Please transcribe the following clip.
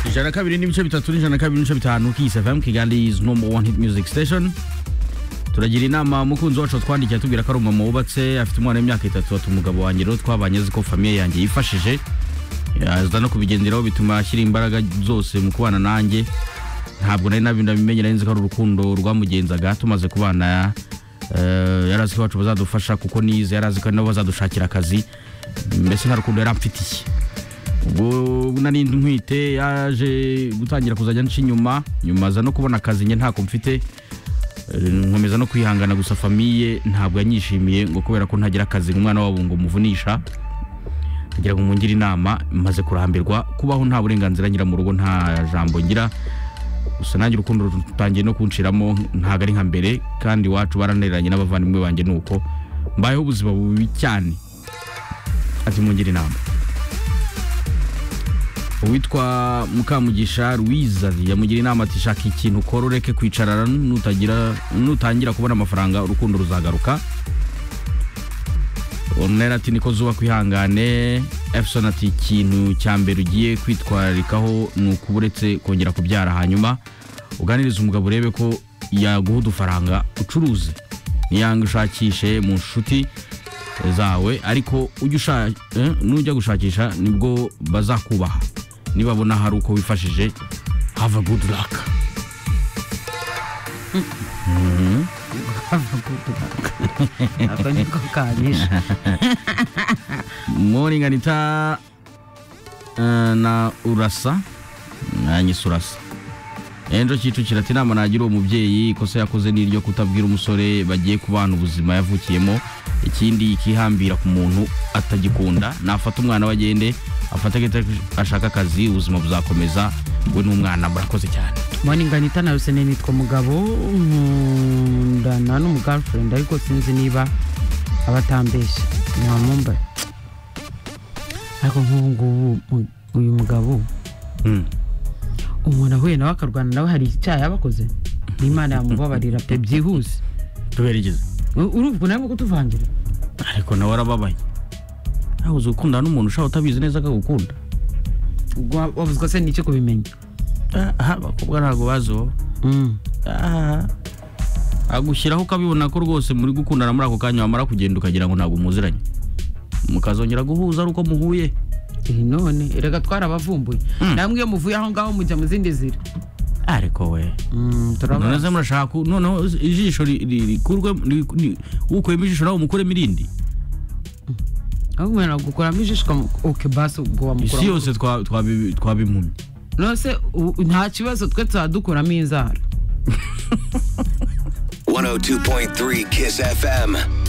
ijana kabiri n'ibice bitatu n'ijana kabiri n'ibice bitanu kisi fm kigali is number one hit music station turagira inama mukunzi wacu twandikira tubwira ko ari umumama wubatse afite umwana w'imyaka itatu ati umugabo wanjye rero twabanye azi ko famiye yanjye yifashije aza no kubigenderaho bituma ashyira imbaraga zose mu kubana nanjye ntabwo nari nabimenye nari nzi ko ari urukundo rwamugenzaga tumaze kubana eh, yari azi ko iwacu bazadufasha kuko nize yari azi ko ari nabo bazadushakira akazi mbese nta rukundo yari amfitiye ubwo nari ntwite yaje gutangira kuzajya nca inyuma nyuma aza no kubona akazi njye ntako mfite Eh, nkomeza no kwihangana gusa famiye ntabwo yanyishimiye ngo kubera ko ntagira akazi ngo umwana wabo ngo umuvunisha kugira ngo mungire inama maze kurambirwa kubaho nta burenganzira ngira mu rugo nta jambo ngira gusa nanjye urukundo rutangiye no kunshiramo ntabwo ari nka mbere kandi iwacu baraneranye n'abavandimwe banjye ni uko mbayeho ubuzima bubi cyane ati mungire inama uwitwa mukamugisha Louise yamugira inama ati shaka ikintu ukora ureke kwicarana nutagira nutangira kubona amafaranga urukundo ruzagaruka onera ati niko zuba kwihangane efusoni ati ikintu cya mbere ugiye kwitwarikaho ni ukuba uretse kongera kubyara hanyuma uganiriza umugabo urebe ko yaguha udufaranga ucuruze niyanga ushakishe mu nshuti zawe ariko ujya usha- eh, nujya gushakisha nibwo bazakubaha nibabona hari uko wifashije have a good luck ako niko kanyishe moringanita na urasa nanyise urasa ejo kicukira ati inama nagira uwo mubyeyi ikosa yakoze ni iryo kutabwira umusore bagiye kubana ubuzima yavukiyemo ikindi ikihambira ku muntu atagikunda nafata umwana we agende afate agahita ashaka akazi ubuzima buzakomeza we n'umwana murakoze cyane moninganita na rusene nitwa mugabo nkundana n'umugirlfriend ariko sinzi niba aba atambeshya ntamumbaye ariko nk'ubu ngubu mu- uyu mugabo umuntu ahuye nawe akarwana nawe hari icyaha yaba akoze n'imana yamubabarira pe byihuse tuberegeze U- urumva nawe kutuvangira ariko nawe arababaye nawe uzi gukundana n'umuntu ushaka utabizi neza akagukunda ubwo wa- wavuze ko se n'icyo kubimenya aha abakobwa ntabwo bazi wowe Mm. aha agushyiraho ukabibona ko rwose muri gukundana muri ako kanya wamara kugenda ukagira ngo ntabwo muziranye mukazongera guhuza ari uko muhuye Eh, none erega twarabavumbuye namwe iyo muvuye aho ngaho mujya mu zindi zira ariko we Mm, turabona. none se murashaka ku- noneho ijisho ri- ri- rikurwe ri- ri- ukuyemo ijisho nawe umukuremo irindi aho umuntu agukuramo ijisho ukamuke basi isi ubwo wamukuramo yose twa- twabi- twabimpumye nose u- nta kibazo twe tuba dukuramo inzara 102.3 Kiss FM.